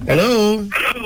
hello.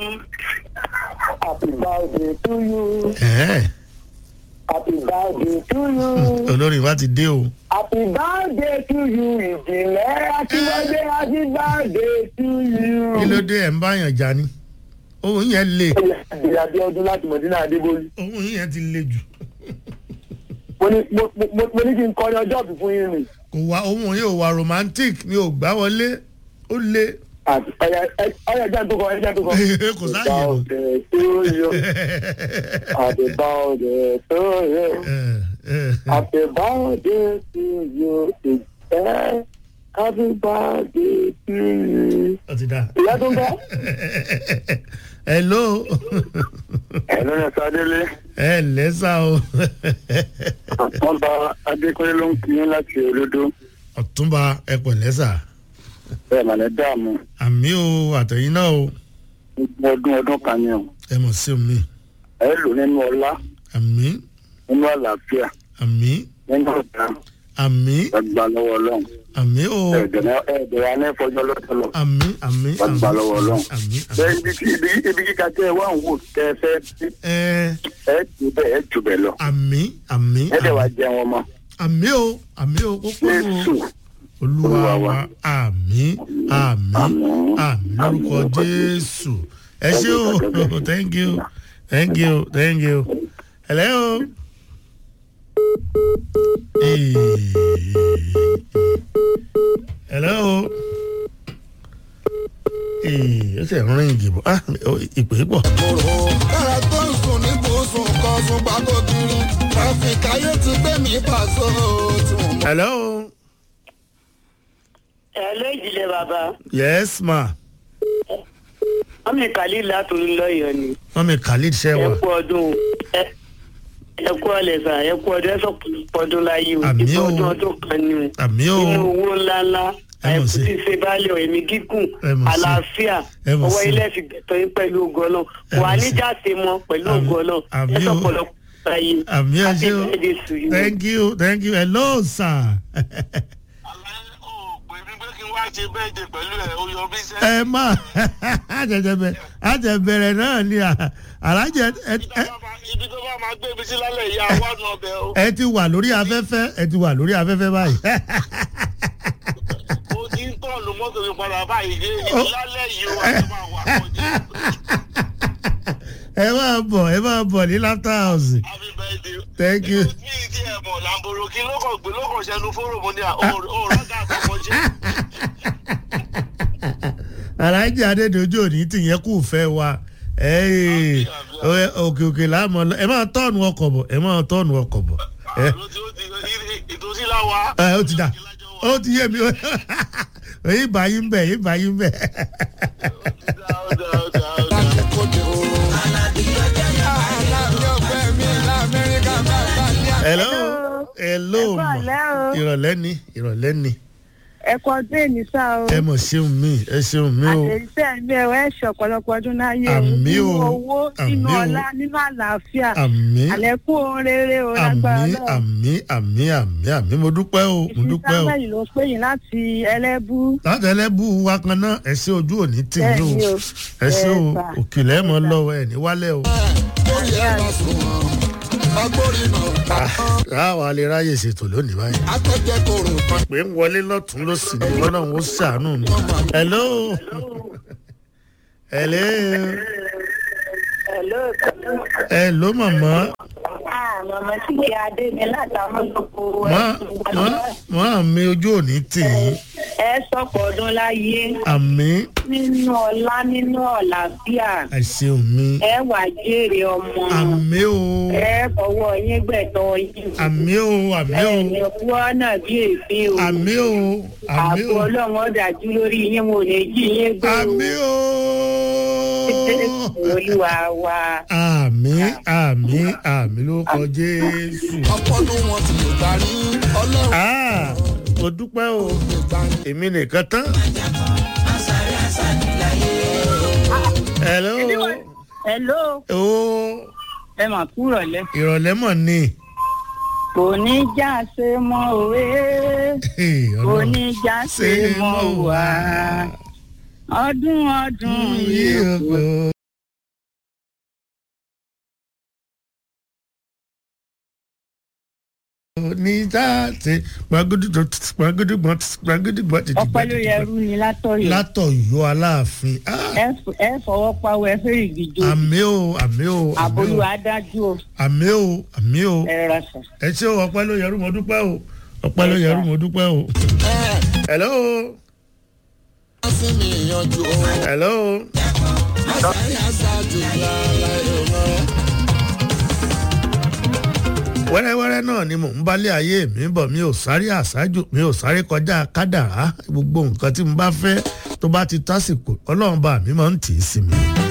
Happy birthday to you. Ẹ̀ẹ́, Happy birthday to you. olórin wa ti dé o. Happy birthday to you. Ìjìnlẹ̀ happy birthday happy birthday to you. kí ló dé ẹ̀ ń báyàn jà ni. ohun yẹn le Ìyá bí ọdún láti Mọ̀dínà Adébólú. ohun yẹn ti le jù. Mo ní mo- mo- mo ní kí n kọrin ọjọ́ òbí fún yín rìn. kò wá ohun yóò wá romantic mi ò gbá wọlé ó le. Àti ọ̀yà ọ̀yà ẹja tó kọ ẹja tó kọ. Kò sáàyè lọ. Happy birthday to you. Happy birthday to you. Ẹ̀, ẹ̀, Happy birthday to you. Ìjẹ́ happy birthday to you. ó ti dá. Ìyá tó ń bọ̀. hello. Ẹ̀lú ni Sadélé. ẹ lẹ́sà o. Wọ́n bá Adékúnlé ló ń kí yín láti olódó. ọ̀túnba ẹ pẹ̀lẹ́ sà. Bẹ́ẹ̀ mà ní dààmú. àmì o àtẹ̀yìn náà o. Gbogbo ọdún ọdún kan ni o. ẹ mọ̀ sí omi. Ẹ lò nínú ọlá, àmì nínú àlàáfíà, àmì nínú ọ̀dà, àmì gbàgbà lọ́wọ́ ọlọ́run. àmì o. Ẹ̀ẹ́dẹ̀ wa ní fọjọ́ lọ́tọ̀lọ́. àmì àmì Gbàgbà lọ́wọ́ ọlọ́run. àmì Bẹ́ẹ̀ àmì. ibi tí ibi ibi kíka tẹ́ ẹ wá ń wò tẹ́ ẹ fẹ́ sí. ẹ Ẹ jù bẹ́ẹ̀ ẹ jù bẹ́ẹ̀ lọ. àmì àmì Ẹ dẹ̀ wá jẹun ọmọ. àmì o àmì o kókó Jésù. o olúwa Olúwa wa wa. àmì àmì àmì lórúkọ jésù ẹ ṣé o thank you thank you thank you hello. Hey. hello. Hey, ó ṣe ń rìn ìdìbò ah ìpè pọ̀. kòrò kára tó ń sùn ní bùsùn kan sùn gbàgbọ́ kiri tráfíkì ayé ti gbé mi pàṣẹ tí mo mọ. hello. ẹ ló ìdílé bàbá yes ma wọn mi kàlí látòrí lọyọọ ni wọ́n mi khalid ẹ ṣẹ́wà. kú ọdún ẹ ẹ kú ọlẹsà ẹ kú ọdún ẹ sọ ọdún láyé o Àmì ìfọ o. ọdún ọdún kan ni o àmì o inú owó ńláńlá Ẹ mọ̀ àìkú sí. tí ṣe báálẹ̀ ọ̀ ẹ̀mí gígùn Ẹ mọ̀ sí. àlàáfíà Ẹ mọ̀ ọwọ́ sí. ilé fi gbẹ̀tọ̀ yín pẹ̀lú ògo ọlọ́run Ẹ wà mọ̀ sí. níjà ṣe mọ́ pẹ̀lú Àmì- ògo ọlọ́run àmì ẹ sọ o. pọ̀lọpọ̀ ayé àmì ẹ happy ṣé o birthday to you. thank you thank you hello sir. pè mí pé kí n wá ṣe bẹ́ẹ̀dì pẹ̀lú ẹ̀ ó yọ bí sẹ́. ẹ má àjẹjẹbẹ àjẹbẹrẹ náà ni à- alájẹ ẹ- ẹ- ibi tó bá máa gbé mi sí lálẹ́ ìyá wánu ọbẹ̀ o. ẹ ti wà lórí afẹ́fẹ́ ẹ ti wà lórí afẹ́fẹ́ báyìí. ó ti ń tọ̀nù mọ́tò mi padà báyìí dé Ó. lálẹ́ yìí ó wà tó máa wà kọjá. ẹ máa bọ̀ ẹ máa bọ̀ ní laughter house happy birthday. thank you. mi ì tí ẹ̀ mọ̀ làǹbòrò kí ló kàn gbé ló kàn ṣẹnu fóró mo ní à ó rọ́gà àkọ́kọ́ ṣe. alájẹ adédọjú òní tìyẹn kù fẹ́ wa ẹ ẹ, òkè òkè láàmú ọlọ ẹ máa tọ́ọ̀nù ọkọ̀ bọ̀ ẹ máa tọ́ọ̀nù ọkọ̀ bọ̀ ẹ ló ti ó ti ìtòsí láwa. ẹ ó ti dà ó ti yé mi èyí báyìí ń bẹ̀ èyí báyìí ń bẹ̀. ó dá ó dá ó dá. láti kóde o. alábí ọgbẹ́ mi lamẹ́ríkà máa bá ní àná. hello hello Ẹ ma kúrọ̀lẹ́ o. ìrọ̀lẹ́ ni ìrọ̀lẹ́ ni ẹ kọ ọdún èmi sá o ẹ mọ̀ ṣeun mi ẹ ṣeun mi o àtẹ̀jíṣẹ́ mi ẹ̀wọ̀ ẹ̀ ṣe ọ̀pọ̀lọpọ̀ ọdún láyé o Àmì nínú o. owó Àmì nínú o. ọlá nínú àlàáfíà àmì àlékún ohun rere o lágbára àmì náà àmì àmì àmì àmì mo dúpẹ́ o mo ìfi dúpẹ́ o samuel ló pè yín láti ẹlẹ́bú láti ẹlẹ́bù wa kan náà ẹ ṣe ojú òní tì yín o Bẹ́ẹ̀ni o. ẹ ṣe o Yes, sir. òkèlè mọ lọ́wọ́ ẹ ní wálẹ̀ o. lórí ẹ̀ lọ sùn wọn. agbórí náà ta tán. ráwa lè ráyè ṣètò lónìí báyìí. akẹ́jẹ́ kòrò kan. pé ń wọlé lọ́tún ló sì ní lọ́nà ó ṣàánú mi. hello hello hello hello màmá màmá tí kì í adé mi látàwọn lóko má má má mi ojú òní tì yín ẹ sọpọ̀ ọdún láyé àmì nínú ọlá nínú ọ̀làfíà àìṣeun mi ẹ wà jèrè ọmọ àmì o ẹ fọwọ́ yín gbẹ̀tọ̀ yín àmì o àmì o ẹ̀ẹ́nì kú ọ̀nà bí èéfín o àmì o àmì àpò o ọlọ́run ọ̀dàjú lórí yín mo lè jí yín gbé o àmì o. olúwa wa àmì àmì àmì ló kọ jésù. ọpọlọ wọn ti lè darí ọlọ́run Ah, mo dúpẹ́ o lè darí. èmi nìkan tán. hello hello o ẹ mà kúrọ̀ lẹ́ ìrọ̀lẹ́ mọ̀ ni. kò ní já ṣe mọ́ òwe kò ní já ṣe mọ́ wá ọdún ọdún yìí ní táàtì gbàgídí gbàgídí gbàgídí gbàgídí. ọpẹ́ ló yẹ rú ni látọ̀yọ̀ látọ̀yọ́ aláàfin. Ah, ẹ f- ẹ fọwọ́ pawọ́ ẹ fẹ́rẹ̀ gíjó àmì o àmì o àmì àbólú o adájú o àmì o àmì o ẹ rà sà. ẹ ṣé o ọpẹ́ ló yẹrù mo dúpẹ́ o ọpẹ́ ló yẹrù mo dúpẹ́ o. hello wọ́n sì mí yanjú o. hello àṣàyàn aṣáájú lálá ìrọ̀rẹ́. wẹ́rẹ́wẹ́rẹ́ náà ni mò ń bálé ayé mi bọ̀ mi ò sáré àṣáájú mi ò sáré kọjá kádàrá gbogbo nǹkan tí mo bá fẹ́ tó bá ti tásìkò ọlọ́run bá mi máa ń tì í sí mi.